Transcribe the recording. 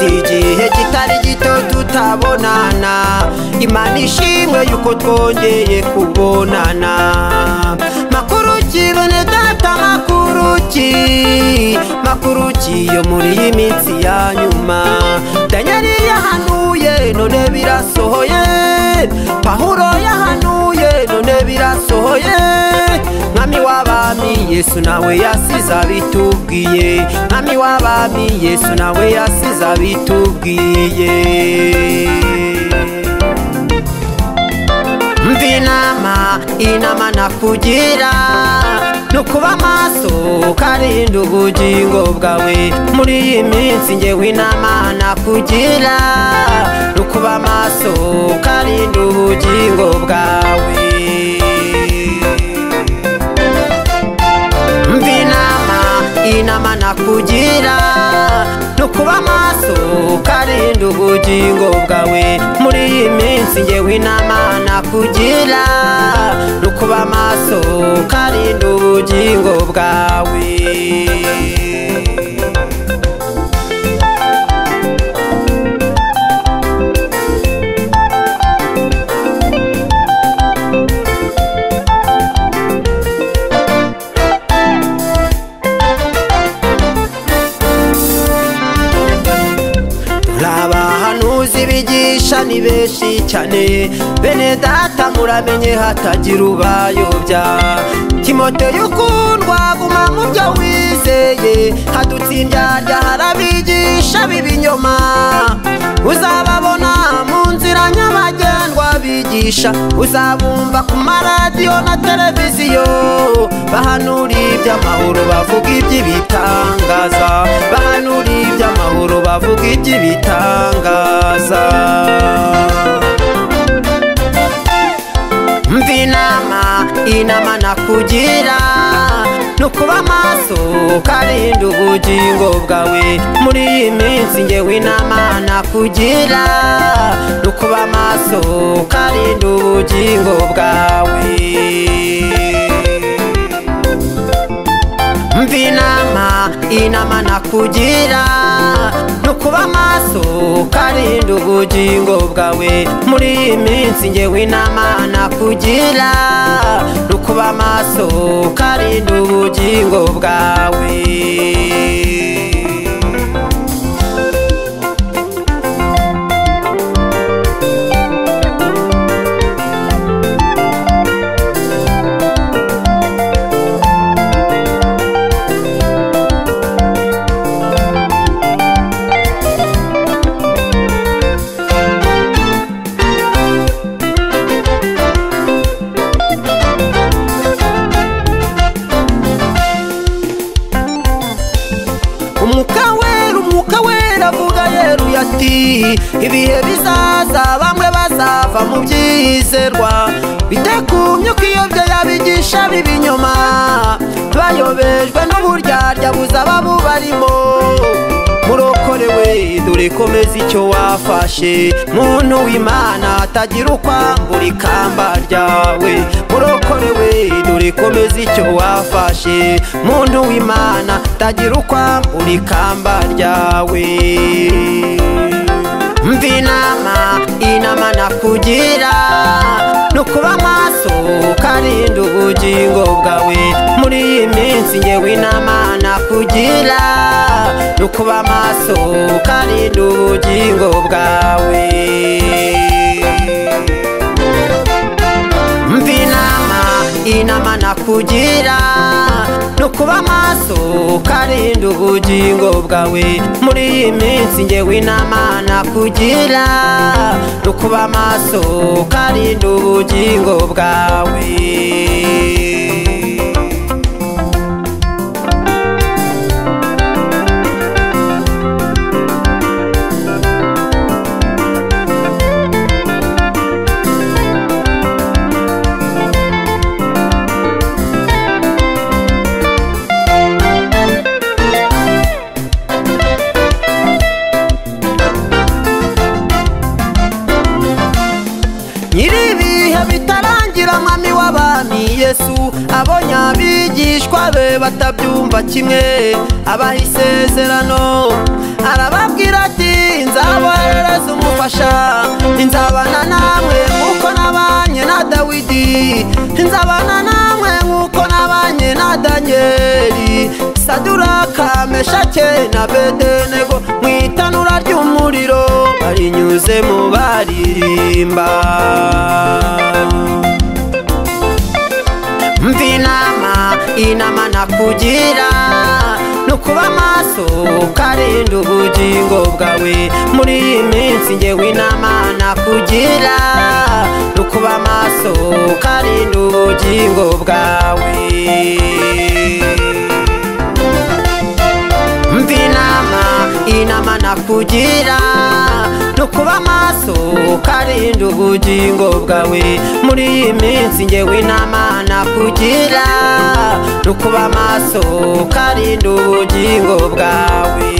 igihe kitari gito tutabonana imana ishimwe yuko twongeye kubonana makuruki bene data makuruki makuruki yo muri iyi minsi ya nyuma danyeli yahanuye none birasohoye pahuro yahanuye none birasohoye mwami w'abami yesu nawe yasize abitubwiye mwami w'abami yesu nawe yasize abitubwiye mva inama inama nakugira ni ukuba amaso ukarinda ubugingo bwawe muri iyi minsi ngewe inama nakugira ni ukuba amaso ukarinda ubugingo bwawe mva inama inama nakugira ni ukuba amaso ukarinda ubugingo bwawe muri iyi minsi ngewe inama nakugira ni ukuba amaso ukarinda ubugingo bwawe abahanuzi bigisha ni benshi cyane bene data muramenye hatagira ubayobya timoteyo ukundwa guma mu byo wizeye hadutsindyarya harabigisha b'ibinyoma uzababona mu nzira nyabagendwa bigisha uzabumva ku maradiyo na televiziyo bahanura iby'amahoro bavuga iby'ibitangaza bahanura iby'amahoro bavuga iby'ibitangaza mva inama inama nakugira ni ukuba amaso ukarinda ubugingo bwawe muri iyi minsi ngewe inama nakugira ni ukuba amaso ukarinda ubugingo bwawe mva inama inama nakugira ni ukuba amaso ukarinda ubugingo bwawe muri iyi minsi ngewe inama nakugira ni ukuba amaso ukarinda ubugingo bwawe umwuka wera umwuka wera avuga yeruye ati ibihe bizaza bamwe bazava mu byizerwa bitegumye ukiyobya yabigisha b'ibinyoma bayobejwe n'uburyarya buza babubarimo murokorewe dore komeza icyo wafashe muntu w'imana atagira ukwambura ikamba ryawe murokorewe dore komeza icyo wafashe muntu w'imana atagira ukwambura ikamba ryawe mva inama inama nakugira ni ukuba amaso ukarinda ubugingo bwawe muri iyi minsi ngewe inama nakugira ni ukuba amaso ukarinda ubugingo bwawe mva inama inama nakugira ni ukuba amaso ukarinda ubugingo bwawe muri iyi minsi ngewe inama nakugira ni ukuba amaso ukarinda ubugingo bwawe nyir'ibihe bitarangira mwami w'abami yesu abonye abigishwa be batabyumva kimwe abaha isezerano arababwira ati akadura ka meshake na bedenego mu itanura ry'umuriro barinyuzemo baririmba mva inama inama nakugira ni ukuba amaso ukarinda ubugingo bwawe muri iyi minsi ngewe inama nakugira ni ukuba amaso ukarinda ubugingo bwawe mva inama inama nakugira ni ukuba amaso ukarinda ubugingo bwawe muri iyi minsi ngewe inama nakugira ni ukuba amaso ukarinda ubugingo bwawe